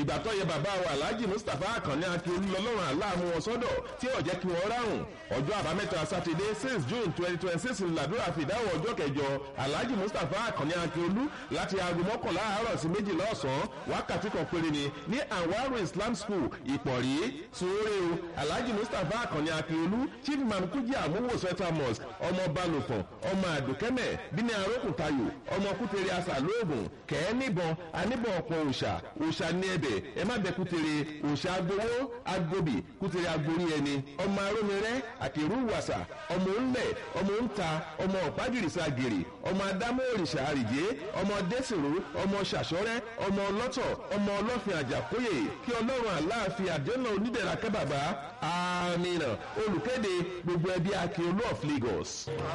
ìgbà tó yẹ bàbá wa alhaji mustapha akànni akíolú lọ́lọ́run aláàmú wọn sọ́dọ̀ tí ò jẹ́ kí wọ́n ráhùn ọjọ́ àbámẹ́ta sátidé six june twenty twenty six làdúrà fìdáwọ̀ ọjọ́ kẹjọ alhaji mustapha akànni akíolú láti aago mọ́kànlá àárọ̀ sí méjìlá ọ̀sán wákàtí kan péré ni ní anwaru islam school ìpọ̀rí sùúrẹ́ o alhaji mustapha akànni akíolú chief imam kújì àmúwò central mosque ọmọ balùfọ̀n ọmọ àdùkẹ́mẹ̀ bíní arókùntayò ọmọ kútere asà lóògùn kẹ́ẹ́ níbọn aníbọn ọ̀pọ̀ òòṣà òòṣà ní ẹbẹ̀ ẹ má bẹ kútere òòṣà agbowó agbóbì kútere agbórí ẹni ọmọ arómirẹ́ àkèrú wàsà ọmọ ńlẹ̀ ọmọ ńta ọmọ ọ̀págìrìsà gèrè ọmọ adámọ́ òrìṣà àrìjé ọmọ dẹ́sìrò ọmọ ṣàṣọ́rẹ́ ọmọ ọlọ́tọ̀ ọmọ ọlọ́fin àjàkóyè kí ọlọ́run àláàfin àdéhùn onídẹ̀ra kẹ́ bàbá àmì olùkéde gbogbo ẹbí akin olú of lagos.